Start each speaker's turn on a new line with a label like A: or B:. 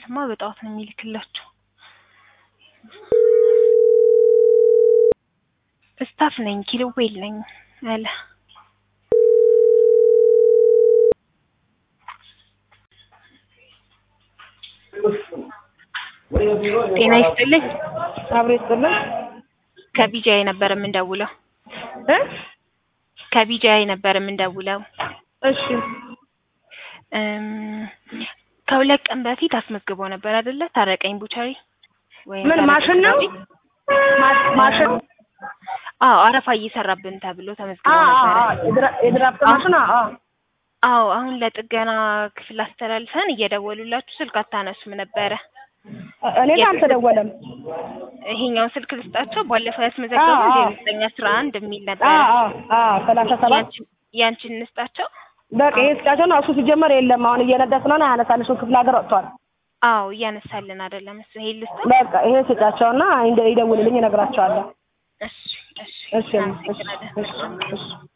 A: ስማ በጠዋት ነው የሚልክላቸው። ስታፍ ነኝ ኪሎዌል ነኝ አለ። ጤና ይስጥልኝ።
B: አብሮ ይስጥልን
A: ከቢጃይ ነበር የምንደውለው።
B: እ
A: ከቢጃይ ነበር የምንደውለው።
B: እሺ
A: እም፣ ከሁለት ቀን በፊት አስመዝግቦ ነበር አይደለ? ታረቀኝ ቡቸሪ ወይም
B: ምን
A: ታረቀኝ
B: ማሽን ነው?
A: ቤት?
B: ማ- ማሽን
A: አዎ አረፋ እየሰራብን ተብሎ
B: አ
A: ተመዝግቦ
B: አ
A: ነበረ።
B: አ የድራ- የድራፍት ማሽን አ አ
A: አዎ አሁን ለጥገና ክፍል አስተላልፈን እየደወሉላችሁ ስልክ አታነሱም ነበረ።
B: እኔ ጋር አልተደወለም።
A: ይሄኛውን ስልክ ልስጣቸው። ባለፈው ያስመዘገቡ
B: አዎ፣ አዎ።
A: ዜሮ ዘጠኝ አስራ አንድ የሚል
B: አ
A: ነበረ።
B: አ አ ሰላሳ ሰባት
A: ያንቺን- ያንቺን እንስጣቸው።
B: በቃ ይሄ ስጫቸው ነው። እሱ ሲጀመር የለም አሁን እየነዳ ስለሆነ አያነሳልሽ ክፍለ ሀገር ወጥቷል።
A: አዎ እያነሳልን አይደለም እሱ። ይሄ ልስጥ።
B: በቃ ይሄ ስጫቸውና እንደ- ይደውልልኝ እነግራቸዋለሁ።
A: እሺ እሺ
B: እሺ እሺ
A: አመሰግናለሁ።
B: እሺ እሺ